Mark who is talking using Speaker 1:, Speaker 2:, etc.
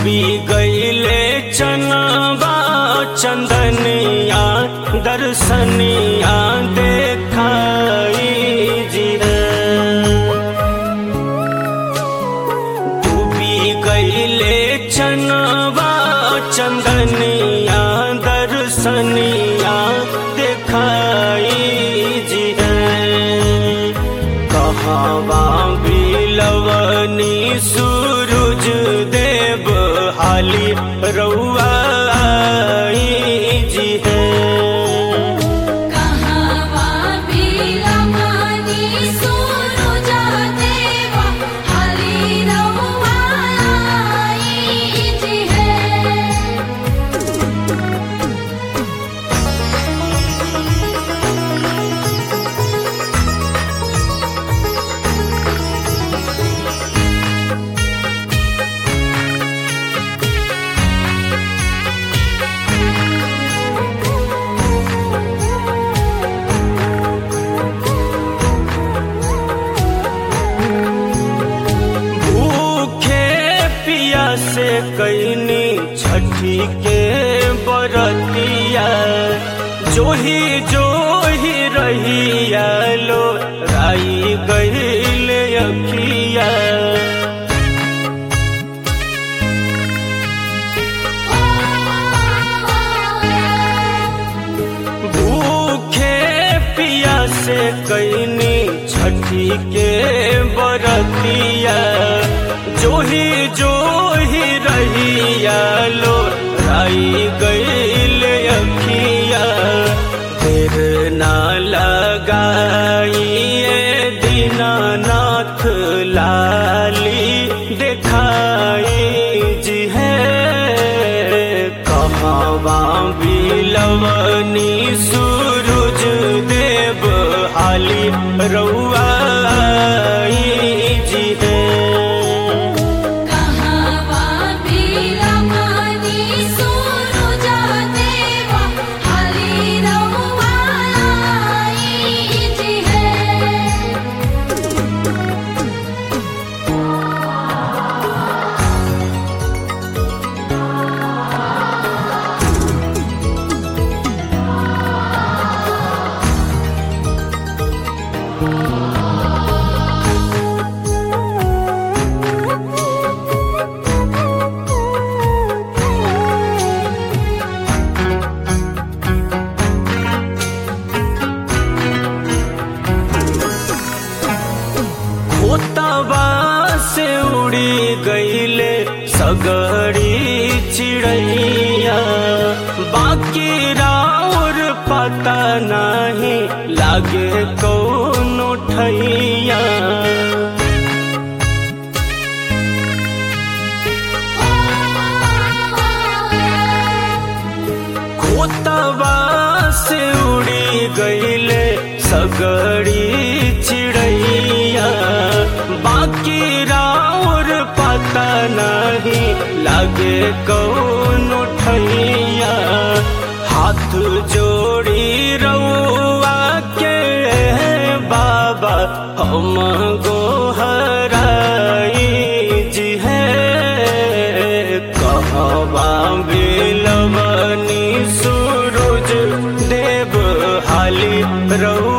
Speaker 1: डूबी गईले चनबा चंदनिया दर्शनिया देखाई जी डूबी गईले चनबा चंदनिया दर्शनिया देखाई जी कहवा बिलवनी सूरज देव हाली रउआ जी है
Speaker 2: कहवा बिलमनी सूरज देवा हरि रउआ आईज है
Speaker 1: भूखे पिया से कैनी छठी के बरतिया जोही जोही रहिया लो राई गईल अखिया भूखे पिया से कैनी छठी के बरतिया जोही जोही रहिया लो राई गईल अखिया देर ना लगाइए दीनानाथ लाली देखाई जी है कहवा बिलवनी सूरज देव हाली रउआ जी है
Speaker 2: कहवा बिलमनी सूरज देवा हरि रउआ आईज है
Speaker 1: खोतवा से उड़ी गईले सगड़ी चिड़ैया बाकी राउर पता नहीं लागे कौन ठैया खोतवा से उड़ी गईले सगड़ी चिड़ैया बाकी राउर पता नहीं लागे कौन ठैया हाथ जोड़ी रउआ के बाबा हम गोहराई जी है कहवा बिलवनी सूरज देव हाली रउ